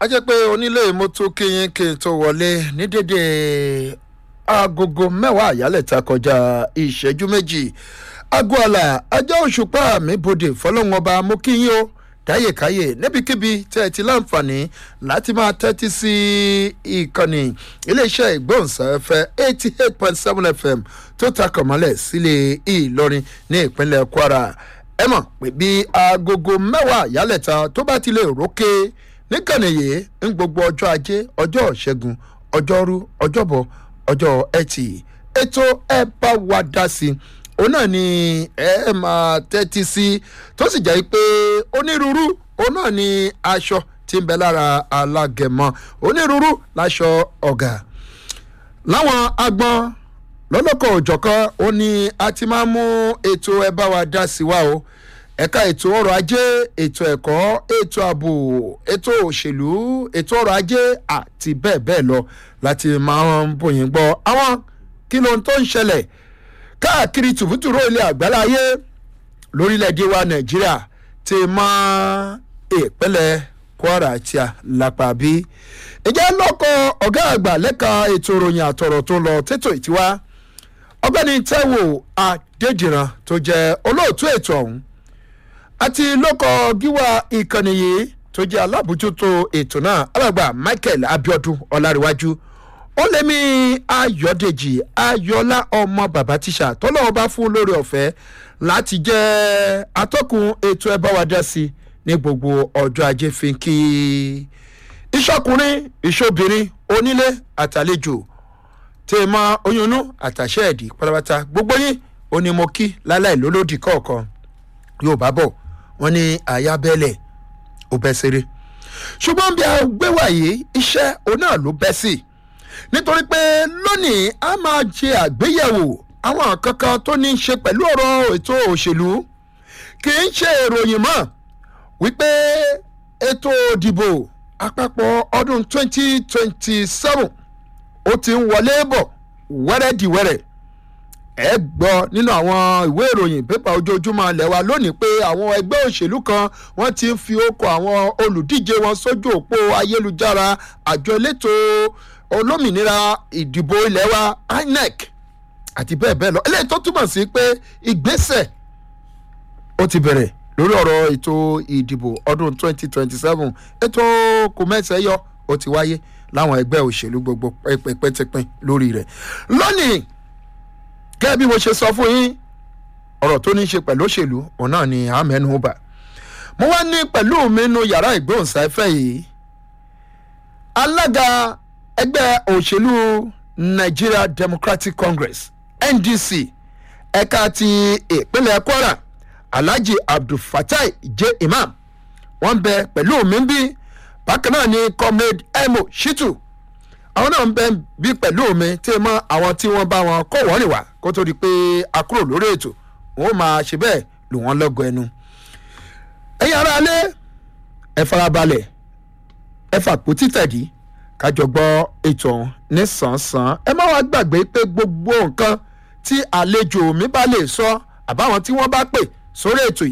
a jẹ́ pé onílé mọ́tò kéyìn kí n tó wọlé ní dédé agogo mẹ́wàá àyálẹ̀ta kọjá ìṣẹ́jú méjì aago àlà ajá òṣùpá mi bòde fọlọ́wọn ọba mo kí yín o káyèkáyè níbikíbi tẹ́ ẹ ti láǹfààní láti máa tẹ́tí sí ìkànnì iléeṣẹ́ ìgbóhùnsáfẹ́ eighty eight point seven fm tó takọ̀ mọ́lẹ̀ sílé ìlọrin ní ìpínlẹ̀ kwara ẹ mọ̀ pé bí agogo mẹ́wàá àyálẹ̀ta tó bá ti lè rókè níkànnì yìí ń gbogbo ọjọ́ ajé ọjọ́ ìṣẹ́gun ọjọ́rú ọjọ́bọ̀ ọjọ́ ẹtì ètò ẹ bá wa dá sí i òun náà ni ẹ máa tẹ́tí sí tó sì jẹ́ pé onírúurú òun náà ni aṣọ tí ń bẹ lára alágẹ̀mọ́ onírúurú láṣọ ọ̀gá láwọn agbọn lọ́lọ́kọ̀ òjọ̀kan ó ní a ti máa mú ètò ẹ bá wa dá sí wa o ẹ̀ka ètò ọrọ̀ ajé ètò ẹ̀kọ́ ètò ààbò ètò òṣèlú ètò ọrọ̀ ajé àti bẹ́ẹ̀ bẹ́ẹ̀ lọ láti máa ń bòyìn gbọ́ àwọn kí ló ń tó ń ṣẹlẹ̀ káàkiri tùbútùrú ilẹ̀ àgbáláyé lórílẹ̀‐èdè wa nàìjíríà ti mọ ìpínlẹ̀ kwara tí a lápá bí. ìjẹ́ lọ́kọ̀ ọ̀gá àgbà lẹ́ka ètò ìròyìn àtọ̀rọ̀ tó lọ tètò ìtiwá ọgbẹ́ni taiwo adédìran tó jẹ́ olóòtú ètò ọ̀hún àti lọ́kọ̀ gíwá ìkànnì yìí tó jẹ́ alábòjútó ètò náà alàgbà michael abiodun ọ̀làríwájú ó lé mi ayọ̀dèjì ayọ̀lá ọmọ bàbá tíṣà tọ́lọ́wọ́ bá fún lórí ọ̀fẹ́ láti jẹ́ atọ́kùn ètò ẹ̀ bá wa dá sí ní gbogbo ọjọ́ ajé fi ń kí ìṣọkùnrin ìṣobìnrin onílé àtàlejò tèèmọ oyúnnú àtàṣe ẹ̀dì pátápátá gbogbo yín ó ní mo kí láláì lólódì kọ̀ọ̀kan yóò bá bọ̀ wọ́n ní àyábẹ́lẹ̀ ó bẹ́ séré ṣùgbọ́n bí a gbé wàyí iṣẹ́ òun náà ló bẹ́ sí i nítorí pé lónìí a máa ṣe àgbéyẹ̀wò àwọn kankan tó ní í ṣe pẹ̀lú ọ̀rọ̀ ètò òṣèlú kì í ṣe ìròyìn mọ́ wípé ètò ìdìbò àpapọ̀ ọdún 2027 ó ti ń wọlé bọ̀ wẹ́rẹ́dìwẹ́rẹ́ ẹ gbọ́ nínú àwọn ìwé ìròyìn pépà ojoojúmọ́ alẹ́ wa lónìí pé àwọn ẹgbẹ́ òṣèlú kan wọ́n ti ń fi okò àwọn olùdíje wọn sójú òpó ayélujára àjọ elétò olómìnira ìdìbò ilẹ̀ wa inec àti bẹ́ẹ̀ bẹ́ẹ̀ lọ eléyìí tó túmọ̀ sí pé ìgbésẹ̀ ó ti bẹ̀rẹ̀ lórí ọ̀rọ̀ ètò ìdìbò ọdún 2027 ètò kòmẹ́sẹ̀ yọ ó ti wáyé láwọn ẹgbẹ́ òṣèlú gbogbo pẹ́pẹ́tẹ́pẹ́ lórí rẹ̀ lónìí gẹ́gẹ́ bí mo ṣe sọ fún yín ọ̀rọ̀ tó ní í ṣe pẹ̀lú òṣèlú òun náà ni àmẹ́nu bà mo wá ní pẹ̀lú mi nu yàrá ìgbóhùnsáfẹ́ yìí alága ẹgbẹ́ òṣèlú nigeria democratic congress ndc ẹ̀ka ti ìpínlẹ̀ kwara alhaji abdulfatai j imam wọ́n bẹ pẹ̀lú mi bí bákan náà ni comrade emo shitu àwọn náà ń bẹ bí pẹ̀lú mi tí mọ àwọn tí wọ́n bá wọn kó wọ́n rìn wá kó tó di pé a kúrò lórí ètò wọn ó máa ṣe bẹ́ẹ̀ lù wọ́n lọ́gọ ẹnu. ẹ̀yin ara alẹ́ ẹ farabalẹ̀ ẹ fàpò títẹ̀dí kájọ gbọ́ ètò ọ̀hún ní sàn-án ẹ má wá gbàgbé pé gbogbo nǹkan tí àlejò mi bá lè sọ àbáwọn tí wọ́n bá pè sórí ètò